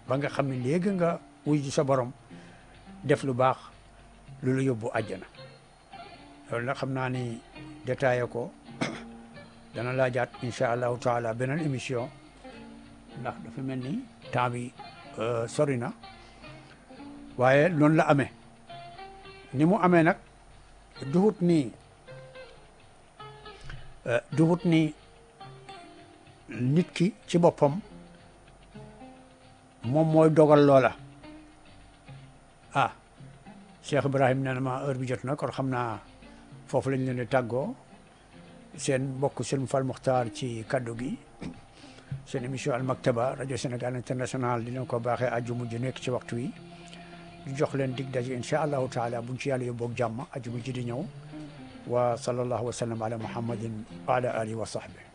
ba nga xam ne léegi nga wuy ji sa borom def lu baax lu la yóbbu àjjana loolu nag xam naa ni détaillé ko dana laajaat incha allahu taala beneen émission ndax dafa mel ni temps bi sori na waaye noonu la amee ni mu amee nag duhut ni duhut ni nit ki ci boppam moom mooy dogal loola ah Cheikh Ibrahim nee na ma heure bi jot na kon xam naa foofu lañ leen di tàggoo seen mbokk seen Fall Muxtaar ci kaddu gi seen émission Al Maktaba rajo Sénégal international dina ko baaxee àjjuma ji nekk ci waxtu wi ñu jox leen dig daje incha allahu taala buñ ci yàlla yóbboog jàmm àjjuma ji di ñëw wa sallallahu wa sallam ala muhammadin wa ala alihi wa sahbi